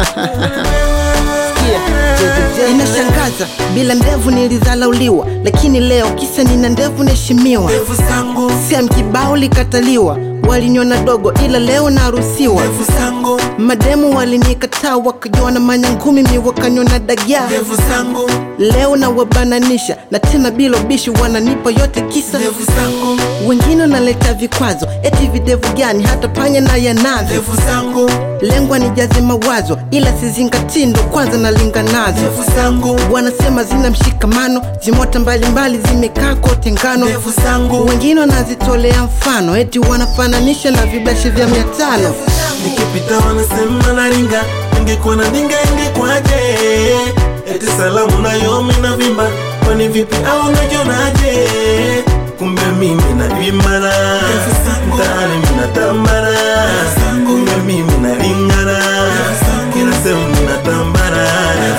Sikia, inashangaza bila ndevu nilizalauliwa, lakini leo kisa nina ndevu naheshimiwa. Ndevu zangu, Sam kibao likataliwa, waliniona dogo, ila leo naruhusiwa. ndevu zangu, Mademu walinikataa wakajiona manyangumi, mi wakaniona dagaa. ndevu zangu, Leo na wabananisha na tena bila ubishi, wananipa yote kisa. ndevu zangu, Wengine wanaleta vikwazo, eti videvu gani? Hata panya na yanavyo. ndevu zangu, Lengwa nijaze mawazo, ila sizingatii, ndo kwanza nalinga nazo. ndevu zangu, Wanasema zina mshikamano, zimota mbalimbali zimekaa kote ngano. ndevu zangu, Wengine wanazitolea mfano, eti wanafananisha na vibashi vya mia tano. nikipita wanasema naringa, ingekuwa na ndinga ingekwaje? Eti salamu nayo mina vimba, kwani vipi au najionaje? Kumbe mimi naimara, mtaani mina tambara, kumbe mimi naringara, kila sehemu mina tambara.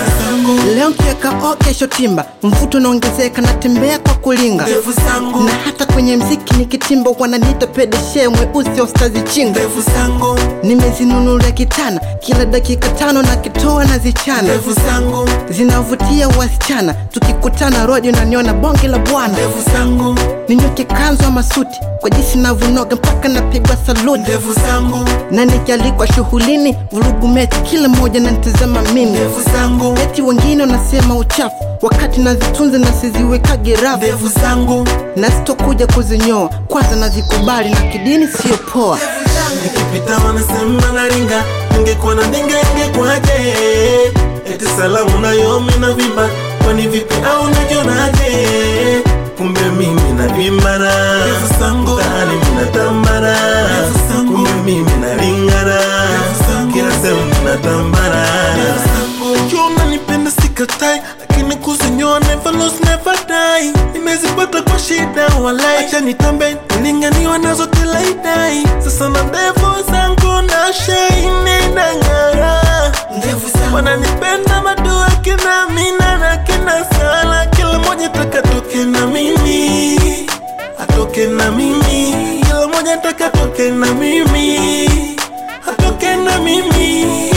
Leo kiaka o, kesho timba, mvuto unaongezeka, natembea kwa kulinga Ndevu zangu, na hata kwenye mziki nikitimba wananiita pedeshe mweusi ostazi chinga. ndevu zangu, Nimezinunulia kitana kila dakika tano na kitoa na zichana, ndevu zangu, zinavutia wasichana. Tukikutana rodi unaniona bonge la bwana, ndevu zangu, ninyoke kanzu ama suti kwa jinsi navyonoga mpaka napigwa saluti, ndevu zangu, na nikialikwa shughulini vurugu mechi, kila mmoja nanitazama mimi. ndevu zangu, Eti wengine wanasema uchafu wakati nazitunza na siziwekage rafu, ndevu zangu, na sitokuja kuzinyoa, kwanza nazikubali na kidini siyo poa. nikipita wanasema naringa, ingekuwa na ndinga ingekwaje? Eti salamu nayo mina vimba, kwani vipi au najionaje? Kumbe mimi naimara, mtaani mina tambara, kumbe mimi naringara, kila sehemu mina tambara. Jua unanipenda sikatai, lakini kuzinyoa never lose never die. Nimezipata kwa shida walai, acha nitambe nilinganiwa nazo kila idai. Sasa na ndevu zangu na shaini na ng'ara, wananipenda madua kina mina na kina sala, kila moja taka toke na mimi, atoke na mimi, kila moja taka toke na mimi, atoke na mimi.